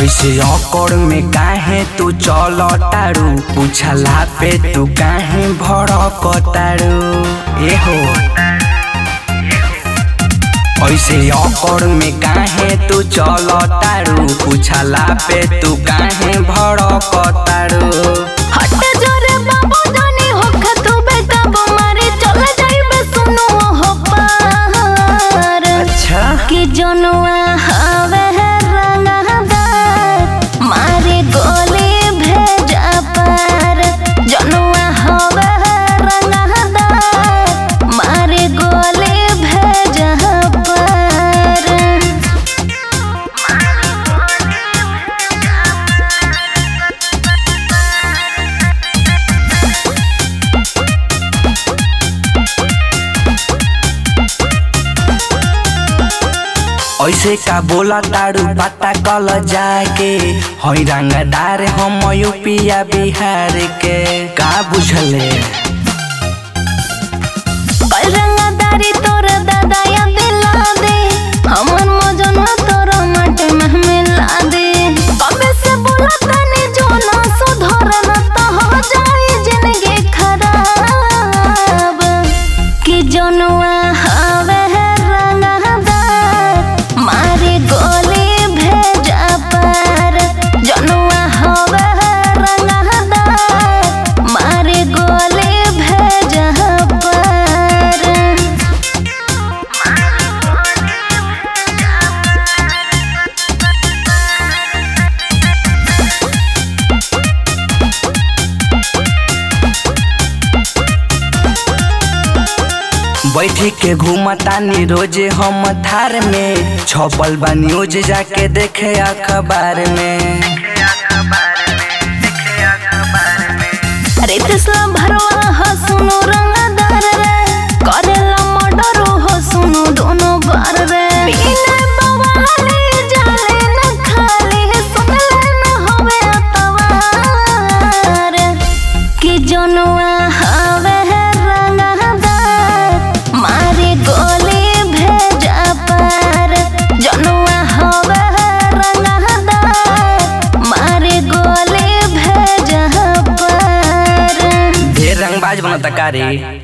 ऐसे अकड़ में काहे तू चल तारू पूछला पे तू काहे भड़क तारू ए हो ऐसे अकड़ में काहे तू चल तारू पूछला पे तू काहे भड़क तारू हट जोरे बाबू जानी होख तू बेटा मारे चल जाइबे सुनो हो पार अच्छा कि जनुआ हवे रंगदार मारे गोली भेजा पार जनुआ हवे रंगदार मारे गोली भेजा पार ऐसे का बोला तारू पता कल जाके हई रंगदार हम यूपिया बिहार के का बुझले रंगदारी तोर दादा या दिला दे हमर मजन तोर माटे में मिला दे कबे से बोला तने जो ना सुधर न तो हो जाए जिंदगी खराब कि जनुआ हवे रंगदार मारे गोली भेजा पार जनुआ हवे रंगदार मारे गोली भेजा पार बैठी के घूमतानी रोजे हम थार में छपल बा न्यूज जाके देखे अखबार में अरे तेसला भरवा हो सुनो रंगदार रे करेला मर्डर हो सुनो दोनों बार रे बिना बवाले जाले न खाली सुनले न होवे अतवार कि जनुआ हवे रंगदार मारे गोली भेजा पार जनुआ हवे रंगदार मारे गोली भेजा पार ढेर रंगबाज बनता का रे